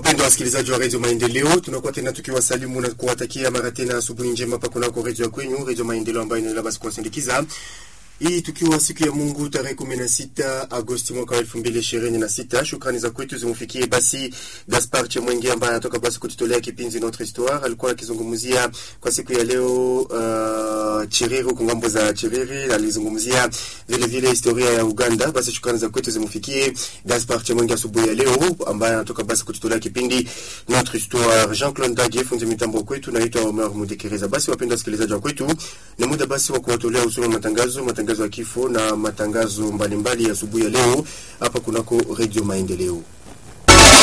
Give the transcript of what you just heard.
Wapendwa wasikilizaji wa redio Maendeleo, tunakuwa tena tukiwasalimu na kuwatakia mara tena asubuhi njema hapa kunako redio ya kwenyu, redio Maendeleo ambayo inaendelea basi kuwasindikiza hii tukiwa siku ya Mungu tarehe kumi na sita Agosti mwaka wa elfu mbili ishirini na sita. Shukrani za kwetu zimfikie basi Gaspar Chemwenge ambaye anatoka basi kututolea kipindi Notre Histoire. Alikuwa akizungumzia kwa siku ya leo uh, Chiriru kungambo za Chiriri, alizungumzia vile vile historia ya Uganda. Basi shukrani za kwetu zimfikie Gaspar Chemwenge asubuhi ya leo ambaye anatoka basi kututolea kipindi Notre Histoire. Jean-Claude Ndage fundi mitambo kwetu, naitwa Omer Mudekereza. Basi wapendwa wasikilizaji wa kwetu, ni muda basi wa kuwatolea usoma matangazo matangazo ya kifo na matangazo mbalimbali ya asubuhi ya leo hapa kunako redio Maendeleo.